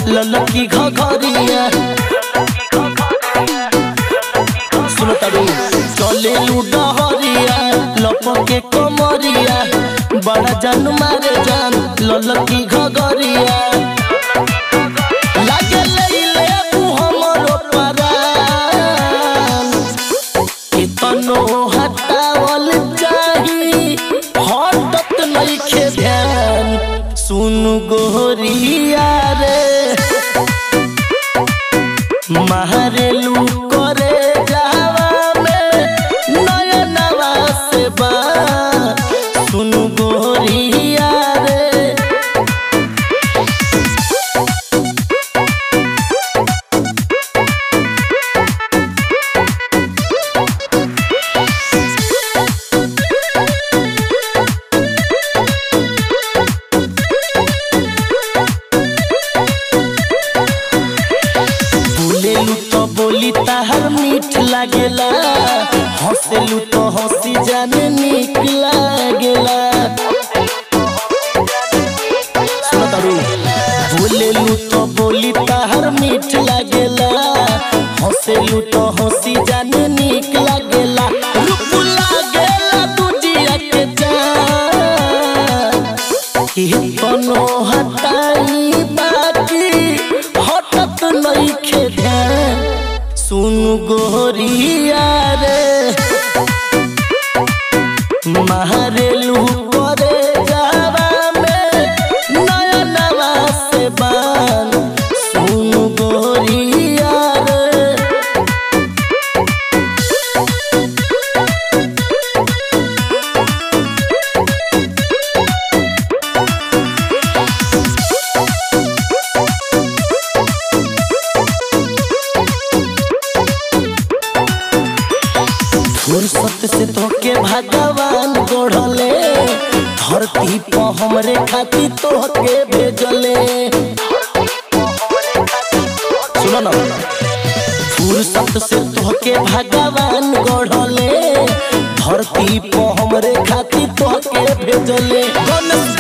ललकी घघरिया सुनो तारू चले लुडहरिया लपके कमरिया बड़ा जान मारे जान ललकी घघरिया लागे लैले तू हमरो परान कितनो हटावल चाही हटत नइखे ध्यान सुन गोरिया रे मारेलू करे जावा में नयनवा से बा सुन गोरिया रे बोलेलू तो बोली ताहर मीठ लागेला हंसेलू तो हंसी जाने निक लागेला सुनो तारू बोलेलू तो बोली ताहर मीठ लागेला हंसेलू तो हंसी जाने निक लागेला रूप लागेला दुजिया के जान तनो हटाई बाकी हटत नइखे ध्यान सुन गोरिया रे मारेलू करे जावा में नया नवा से बान सुन गोरिया रे फुर्सत से तोके भगवान गढ़ले धरती पर हमरे खातिर तोहके भेजले सुनो ना फुर्सत से तोहके भगवान गढ़ले धरती पर हमरे खातिर तोहके भेजले गणेश